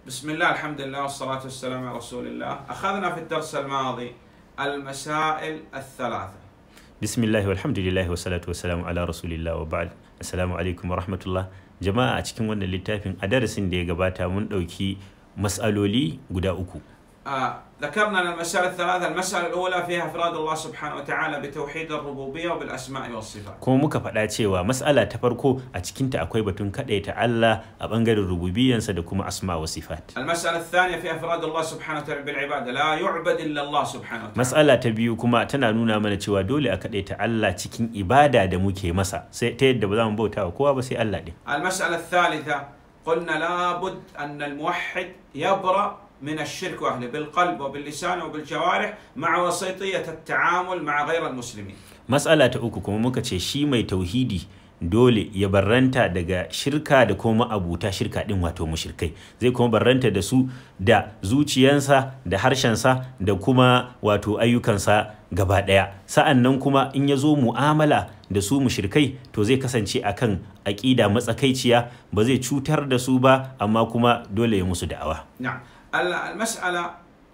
بسم الله الحمد لله والصلاة والسلام على رسول الله أخذنا في الدرس الماضي المسائل الثلاثة bismillah walhamdulillah wa salatu wa salamu ala rasulillah wa ba'd assalamu alaikum wa rahmatullah jama'a a cikin wannan littafin a darasin da ya gabata mun ɗauki mas'aloli guda uku آه ذكرنا أن المسائل الثلاثة المسألة الأولى فيها إفراد الله سبحانه وتعالى بتوحيد الربوبية وبالأسماء والصفات kuma muka faɗa cewa mas'ala ta farko a cikinta akwai batun kaɗaita Allah a ɓangaren rububiyansa da kuma asma wa sifat المسألة الثانية فيها إفراد الله سبحانه وتعالى بالعبادة لا يعبد إلا الله سبحانه وتعالى mas'ala ta biyu kuma tana nuna mana cewa dole a kaɗaita Allah cikin ibada da muke masa sai ta yadda ba za mu bauta wa kowa ba sai Allah ɗin المسألة الثالثة قلنا لابد أن الموحد يبرأ من الشرك وأهله بالقلب وباللسان وبالجوارح مع وسيطية التعامل مع غير المسلمين matsala ta uku kuma muka ce shi mai tauhidi dole ya barranta daga shirka da kuma abuta shirka din wato mushrikai zai kuma barranta da su da zuciyansa da harshensa da kuma wato ayyukansa gaba ɗaya sa'an nan kuma in ya zo mu'amala da su mushrikai to zai kasance akan aƙida matsakaiciya ba zai cutar da su ba amma kuma dole ya musu da'awa نعم المسألة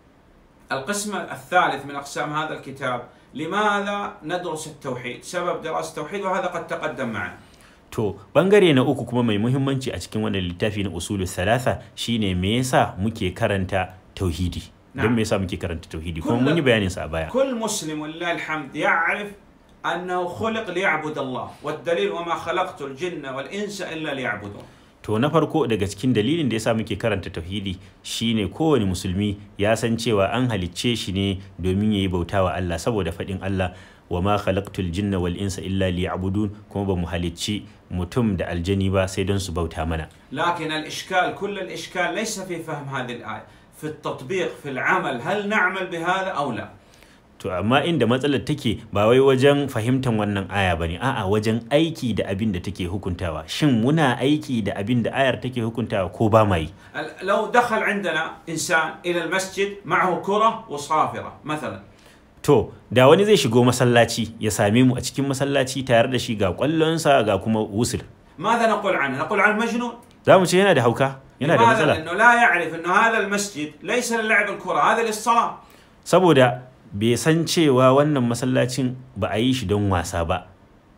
القسم الثالث من أقسام هذا الكتاب لماذا ندرس التوحيد سبب دراسة التوحيد وهذا قد تقدم معنا To bangare na uku kuma mai muhimmanci a cikin wannan littafi na usulu salasa shine me yasa muke karanta tauhidi don Na'am. me yasa muke karanta tauhidi kuma Kullum- mun yi bayanin sa a baya كل مسلم ولله الحمد يعرف أنه خلق ليعبد الله والدليل وما خلقت الجن والإنس إلا ليعبدون to na farko daga cikin dalilin da yasa muke karanta tauhidi shine kowane musulmi ya san cewa an halicce shi ne domin yayi bauta wa Allah saboda faɗin Allah wa ma khalaqtul jinna wal insa illa liya'budun kuma ba mu halicci mutum da aljani ba sai don su bauta mana لكن الإشكال كل الإشكال ليس في فهم هذه الآية في التطبيق في العمل هل نعمل بهذا أو لا To amma inda matsalar take ba wai wajen fahimtar wannan aya bane a'a wajen aiki da abin da take hukuntawa shin muna aiki da abin da ayar take hukuntawa ko ba ma yi ال- لو دخل عندنا إنسان إلى المسجد معه كرة وصافرة مثلا to da wani zai shigo masallaci ya same mu a cikin masallaci tare da shi ga kwallonsa ga kuma wusul ماذا نقول عنه؟ نقول عنه مجنون za mu ce yana da hauka yana da لماذا؟ matsala لأنه لا يعرف أنه هذا المسجد ليس للعب الكرة هذا للصلاة saboda bai san cewa wannan masallacin ba a yi shi don wasa ba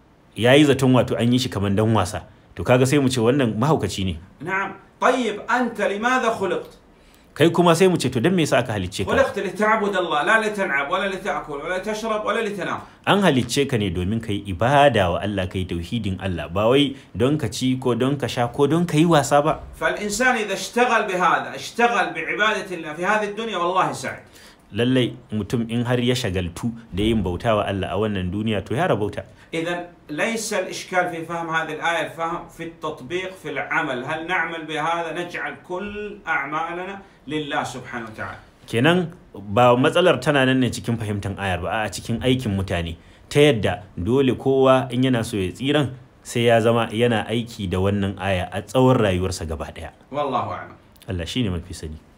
ya yi zaton wato an yi shi kamar don wasa to kaga sai mu ce wannan mahaukaci ne نعم طيب أنت لماذا خلقت؟ kai kuma sai mu ce to don me yasa aka halicce ka خلقت لتعبد الله لا لتلعب ولا لتأكل ولا تشرب ولا لتنام an halicce ka ne domin ka yi ibada wa Allah ka yi tauhidin Allah ba wai don ka ci ko don ka sha ko don ka yi wasa ba فالإنسان إذا اشتغل بهذا اشتغل بعبادة الله في هذه الدنيا والله سعد lallai mutum in har ya shagaltu da yin bauta wa Allah a wannan duniya to ya rabauta إذا ليس الإشكال في فهم هذه الآية الفهم في التطبيق في العمل هل نعمل بهذا نجعل كل أعمالنا لله سبحانه وتعالى kenan ba matsalar tana nan ne cikin fahimtar ayar ba a cikin aikin mutane ta yadda dole kowa in yana so ya tsiran sai ya zama yana aiki da wannan aya a tsawon rayuwarsa gaba daya والله أعلم Allah shine mafi sani